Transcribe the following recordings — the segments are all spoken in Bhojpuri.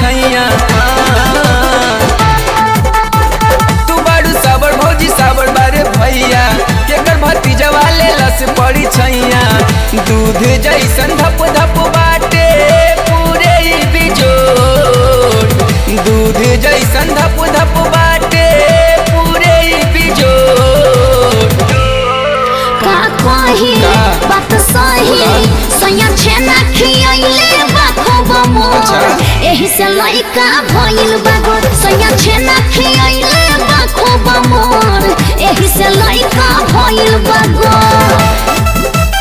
छैया तू बारू साबर भौजी साबर बारे भैया केकर भतीजा वाले लस पड़ी छैया दूध जैसन धप धप बाटे पूरे ही बिजोड़ दूध जैसन धप धप बाटे पूरे ही बिजोड़ का कही का? बात सही सैया छेना खियैले बा खूब मोर अच्छा। एही से लइका भइल बा गोर सैया छेना खियैले बा खूब मोर एही से लइका भइल बा गोर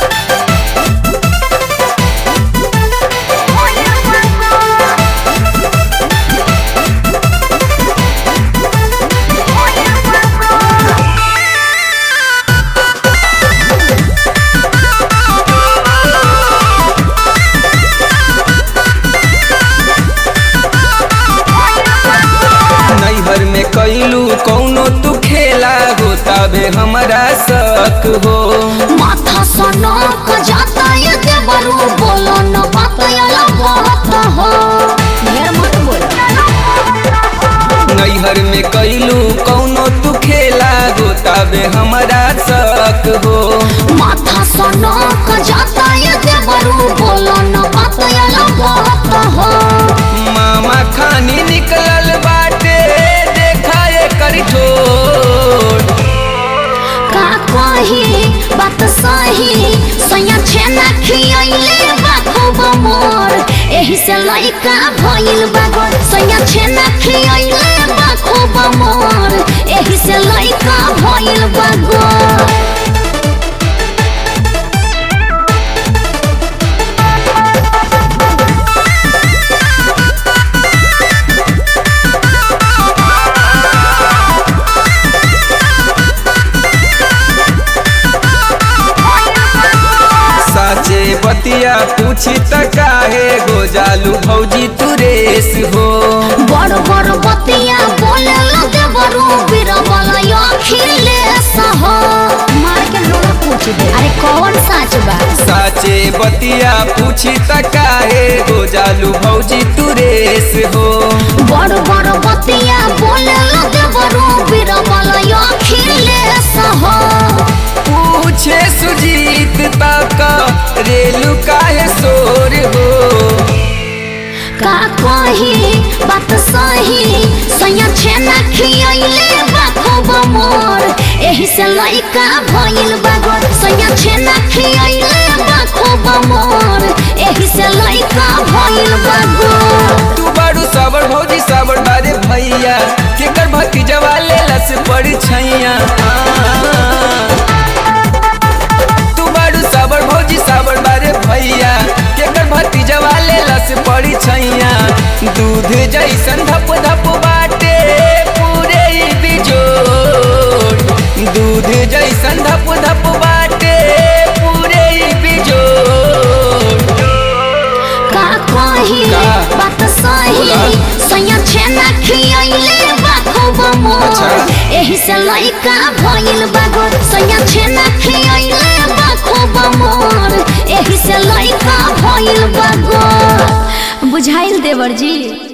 नैहर में कैलू कौनो तू खेला होता बे हमारा शक हो माथा सनो क जाता ये देवरू बोलो न बात यला बहुत हो ढेर मत बोल नैहर में कैलू कौनो तू खेला होता बे हमारा शक हो माथा सनो क जाता ये देवरू बोलो न बात यला बहुत हो मामा खानी निकलल बाटे देखा एकर ठोर का कही बात सही सैया छेना खियैले बा खूब मोर एही से लइका भइल बा गोर सैया छेना खियैले बा खूब मोर एही से लइका भइल बा गोर साचे बतिया पूछी त काहे गो जालू भौजी तू रेस हो बड़ बड़ बतिया बोले लगे बरू बीरबल अखिले सह मार के लोला पूछ दे अरे कौन सच बा साचे बतिया पूछी त काहे गो जालू भौजी तू रेस हो बड़ बड़ बतिया बोले लगे बरू बीरबल अखिले सह पूछे सुजीत तक रेलू काहे सोर हो का कही बात सही सैया छेना खियैले बा खूब मोर एही से लइका भइल बा गोर सैया छेना खियैले बा खूब मोर एही से लइका भइल बा गोर तू बारू साबर भौजी साबर बारे भैया केकर भतीजा वाले लस पड़ी छैया तू बारू साबर भौजी साबर बारे भैया केकर भतीजा वाले लस पड़ी छैया दूध जैसन धप धप बाटे पूरे ही बिजोड़ दूध जैसन धप धप बाटे पूरे ही बिजोड़ का कही का? बात सही बोला। सैया छेना खियैले बा खूब मोर अच्छा। एही से लइका भइल बा गोर सैया छेना खियैले बा खूब मोर एही से लइका भइल बा गोर बुझाइल देवर जी